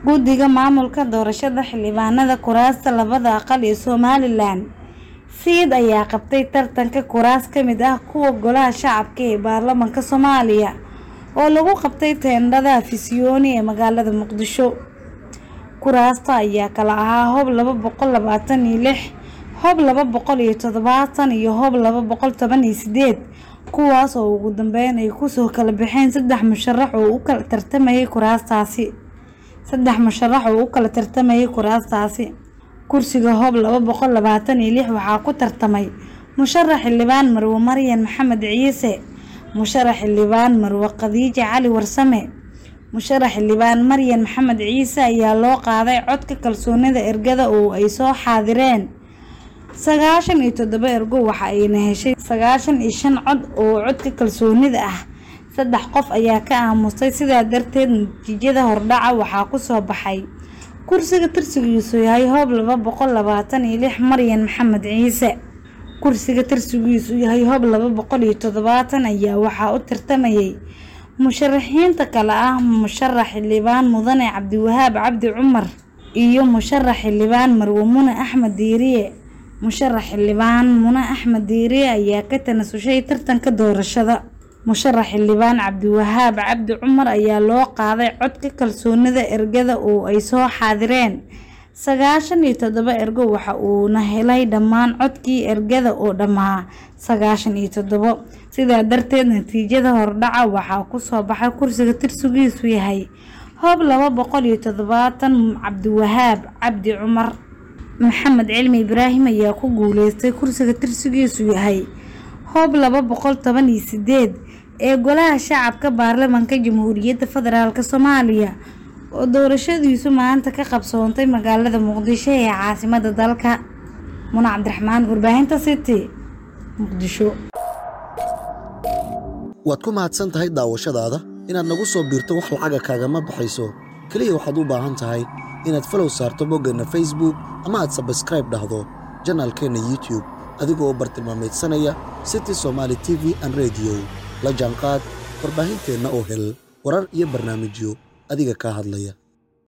guddiga maamulka doorashada xildhibaanada kuraasta labada aqal ee somalilan siid ayaa qabtay tartanka kuraas ka mid ah kuwa golaha shacabka ee baarlamaanka soomaaliya oo lagu qabtay teendhada afisyooni ee magaalada muqdisho kuraasta ayaa kala ahaa hob laba boqol labaatan iyo lix hob laba boqol iyo toddobaatan iyo hob laba boqol toban iyo sideed kuwaas oo ugu dambeyn ay kusoo kala baxeen saddex musharax oo u kala tartamayay kuraastaasi saddex musharax oo u kala tartamayay kuraastaasi kursiga hob laba boqol labaatan iyo lix waxaa ku tartamay musharax xildhibaan marwe maryan maxamed ciise musharax xildhibaan marwe khadiija cali warsame musharax xildhibaan maryan maxamed ciise ayaa loo qaaday codka kalsoonida ergada oo ay soo xaadireen sagaashan iyo toddoba ergo waxa ayna heshay sagaashan iyo shan cod oo codka kalsoonida ah saddex qof ayaa ka aamustay sidaa darteed natiijada hordhaca waxaa kusoo baxay kursiga tirsigiisu yahay hoob laba boqol labaatan iyo lix maryan maxamed ciise kursiga tirsigiisu yahay hoob laba boqol iyo toddobaatan ayaa waxaa u tartamayay musharaxiinta kale ah musharax xildhibaan mudane cabdiwahaab cabdi cumar iyo musharax xildhibaan marwe mune axmed diiriye musharax xildhibaan mune axmed diiriye ayaa ka tanasushay tartanka doorashada musharax xildhibaan cabdiwahaab cabdi cumar ayaa loo qaaday codka kalsoonida ergada oo ay soo xaadireen sagaashan iyo toddoba ergo waxa uuna helay dhammaan codkii ergada oo dhammaa sagaashan iyo toddobo sidaa darteed natiijada hordhaca waxaa kusoo baxay kursiga tirsigiisu yahay hoob laba boqol iyo toddobaatan cabdiwahaab cabdi cumar maxamed cilmi ibraahim ayaa ku guuleystay kursiga tirsigiisu yahay hoob laba boqol toban iyo sideed ee golaha shacabka baarlamaanka jamhuuriyadda federaalk soomaaliya oo doorashadiisu maanta ka qabsoontay magaalada muqdisho ee caasimada dalka muna cabdiraxmaan warbaahinta city muqdisho waad ku mahadsan tahay daawashadaada inaad nagu soo biirto wax lacaga kaagama baxayso keliya waxaad u baahan tahay inaad falow saarto boggeenna facebook ama aad sabskraib dhahdo janaalkeenna youtube adigoo u bartilmaamaydsanaya city somaali t v an rediyo la jaanqaad warbaahinteenna oo hel warar iyo barnaamijyo adiga kaa hadlaya